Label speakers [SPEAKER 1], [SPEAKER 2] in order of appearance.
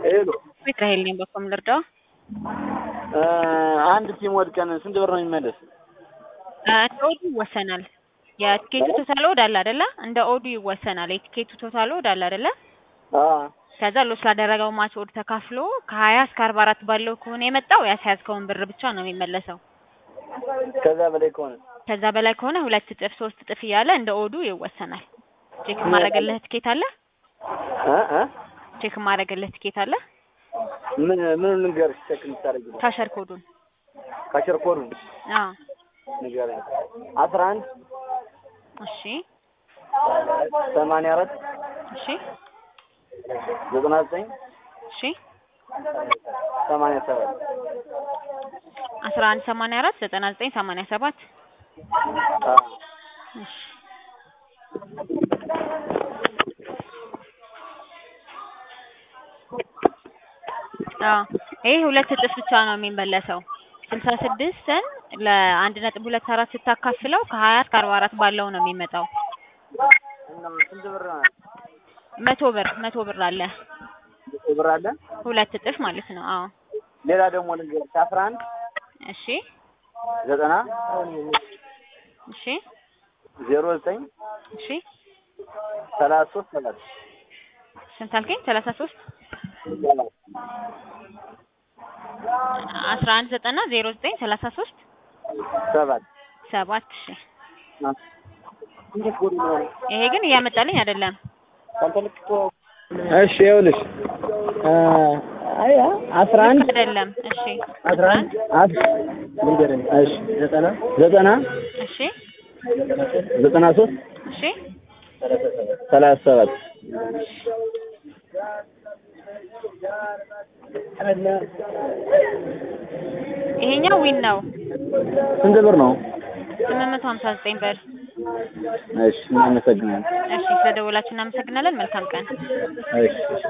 [SPEAKER 1] ሄሎ
[SPEAKER 2] ቤት ራሄል ነኝ። በኮም ልርዳው?
[SPEAKER 1] አንድ ቲም ወድቀን ስንት ብር ነው የሚመለስ?
[SPEAKER 2] ኦዱ ይወሰናል። የቲኬቱ ቶታል ኦድ አለ አይደለ? እንደ ኦዱ ይወሰናል። የቲኬቱ ቶታል ኦድ አለ አይደለ? ከዛ ሎስ ላደረገው ማች ኦድ ተካፍሎ ከሀያ እስከ አርባ አራት ባለው ከሆነ የመጣው ያስያዝከውን ብር ብቻ ነው የሚመለሰው።
[SPEAKER 1] ከዛ በላይ ከሆነ
[SPEAKER 2] ከዛ በላይ ከሆነ ሁለት እጥፍ ሶስት እጥፍ እያለ እንደ ኦዱ ይወሰናል። ቼክ ማድረግልህ ትኬት አለ?
[SPEAKER 1] እ እ
[SPEAKER 2] ቼክ ማድረግልህ ትኬት አለ?
[SPEAKER 1] ምን ምን ንገርሽ? ቼክ የምታደርጊው
[SPEAKER 2] ካሸር ኮዱን
[SPEAKER 1] ካሸር ኮዱን
[SPEAKER 2] አዎ።
[SPEAKER 1] ንገረኝ። አስራ አንድ
[SPEAKER 2] እሺ
[SPEAKER 1] ሰማንያ አራት
[SPEAKER 2] እሺ
[SPEAKER 1] ዘጠና ዘጠኝ
[SPEAKER 2] እሺ
[SPEAKER 1] ሰማንያ ሰባት
[SPEAKER 2] አስራ አንድ ሰማንያ አራት ዘጠና ዘጠኝ ሰማንያ ሰባት እሺ አዎ ይሄ ሁለት እጥፍ ብቻ ነው የሚመለሰው። ስልሳ ስድስትን ለአንድ ነጥብ ሁለት አራት ስታካፍለው ከሀያ እስከ አርባ አራት ባለው ነው የሚመጣው።
[SPEAKER 1] እና ስንት ብር ነው?
[SPEAKER 2] መቶ ብር መቶ ብር አለ
[SPEAKER 1] መቶ ብር አለ።
[SPEAKER 2] ሁለት እጥፍ ማለት ነው። አዎ
[SPEAKER 1] ሌላ ደግሞ ልንገርሽ አስራ አንድ
[SPEAKER 2] እሺ
[SPEAKER 1] ዘጠና
[SPEAKER 2] እሺ
[SPEAKER 1] ዜሮ ዘጠኝ
[SPEAKER 2] እሺ
[SPEAKER 1] ሰላሳ ሶስት ሰባት
[SPEAKER 2] ስንት አልከኝ? ሰላሳ ሶስት አስራ አንድ ዘጠና ዜሮ ዘጠኝ ሰላሳ ሶስት
[SPEAKER 1] ሰባት
[SPEAKER 2] ሰባት እሺ ይሄ ግን እያመጣልኝ አይደለም።
[SPEAKER 1] እሺ ይኸውልሽ አይ አስራ አንድ
[SPEAKER 2] ልክ አይደለም። እሺ
[SPEAKER 1] አስራ አንድ ልንገርሽ እሺ ዘጠና ዘጠና
[SPEAKER 2] እሺ
[SPEAKER 1] ዘጠና ሶስት
[SPEAKER 2] እሺ
[SPEAKER 1] ሰላሳ ሰባት
[SPEAKER 2] ይሄኛው ዊን ነው።
[SPEAKER 1] ስንት ብር ነው?
[SPEAKER 2] ስምንት መቶ ሀምሳ ዘጠኝ ብር።
[SPEAKER 1] እሺ እናመሰግናለን።
[SPEAKER 2] እሺ ስለደወላችሁ እናመሰግናለን። መልካም ቀን።
[SPEAKER 1] እሺ